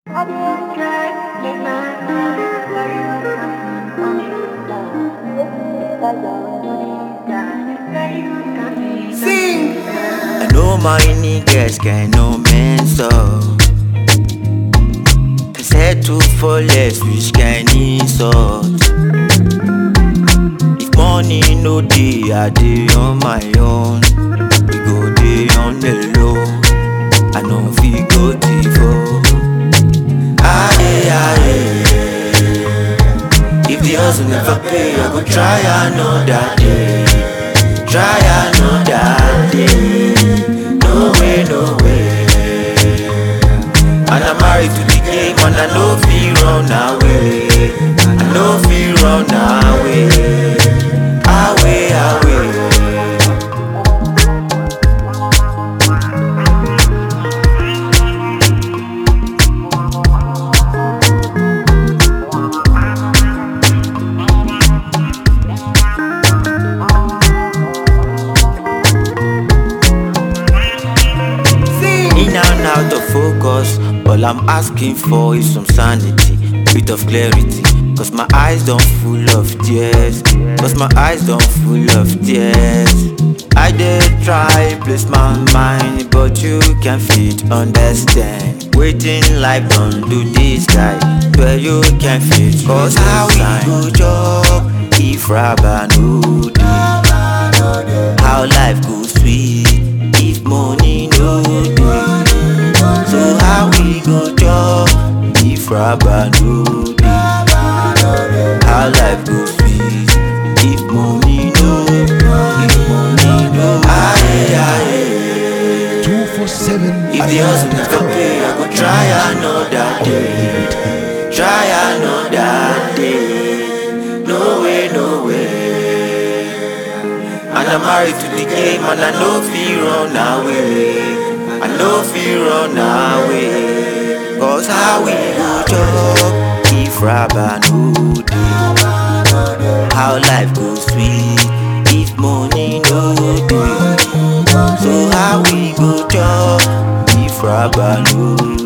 Sing. I know my niggas can no man so Settle for less which can insult If money no dey, I dey on my own We go dey on the low I know fit go default Aye, aye If the hustle never pay, I go try another day Try another day No way, no way And I'm married to the game and I know feel run away I know feel run away Away, away Sing. In and out of focus, all I'm asking for is some sanity, bit of clarity. Cause my eyes don't full of tears, cause my eyes don't full of tears. I did try place my mind, but you can't fit understand. Waiting life don't do this guy, where you can fit. Cause how we go job if rubber no dey? How life go sweet if money no dey? So how we go job if rubber no dey? How life go sweet if money no if money no aye aye. Two for seven. If the hustle never pay, I go try another day. Try another day. No way, no way. And I'm married to the game, and I know feel run away. I know feel run away. Cause how we go job if rubber no dey? How life go sweet if money no dey? So how we go job if rubber no